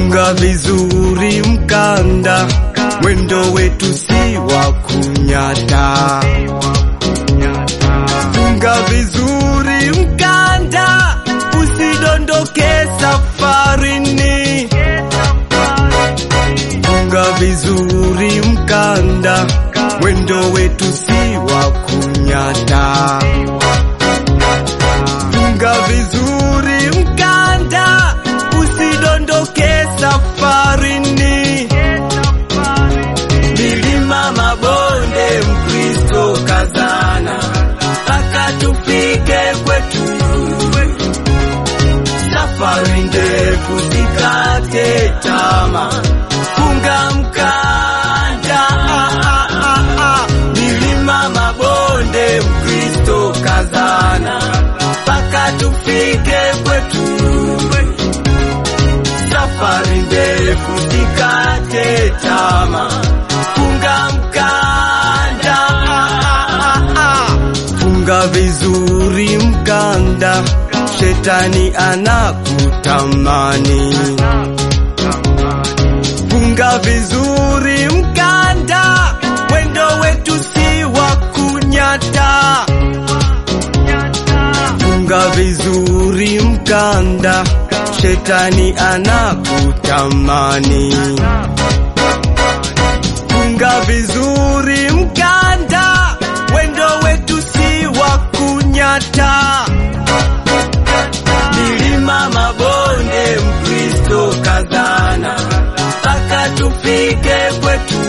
funga vizuri mkanda, mwendo wetu si wa kunyata. Funga vizuri mkanda, usidondoke safarini. Funga vizuri mkanda, mwendo wetu si wa kunyata. Funga vizuri mkanda, usidondoke safarini. Milima, mabonde, Mkristo kazana, mpaka tufike kwetu. Safari ndefu, sikate tamaa, funga mkanda. Ah, ah, ah, ah. Milima, mabonde, Mkristo kazana, mpaka tufike kwetu. Safari ndefu, sikate tamaa, funga mkanda. Ah, ah, ah, ah. Funga vizuri mkanda, shetani anakutamani. Funga vizuri mkanda, mwendo wetu si wa kunyata. Funga vizuri mkanda, shetani anakutamani. Funga vizuri mkanda, mwendo wetu si wa kunyata. Milima, mabonde, Mkristo kazana, mpaka tufike kwetu.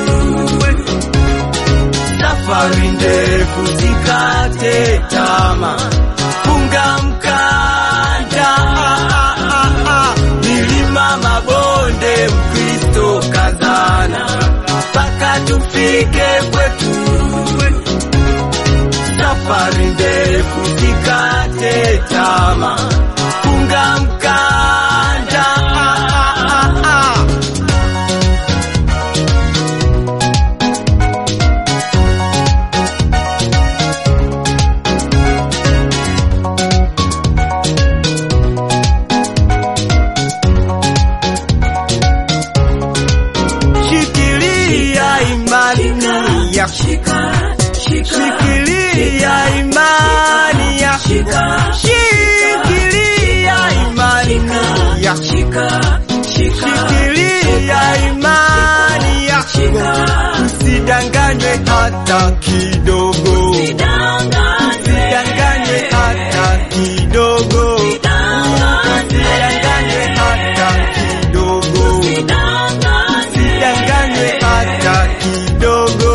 Safari ndefu, sikate tamaa, funga mkanda. Ah, ah, ah, ah. Milima, mabonde, Mkristo kazana, mpaka tufike kwetu. Safari ndefu, sikate tamaa, funga mkanda. Ah, ah, ah, ah. Shikilia imani yako, shikilia imani yako, shikilia imani yako, shikilia imani yako, usidanganywe hata kidogo, usidanganywe hata kidogo, usidanganywe hata kidogo, usidanganywe hata kidogo.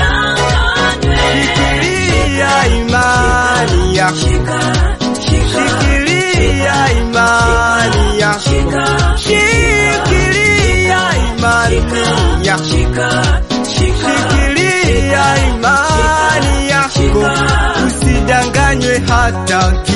Shikilia imani yako, shikilia imani yako, shikilia imani yako, shikilia imani yako, usidanganywe hata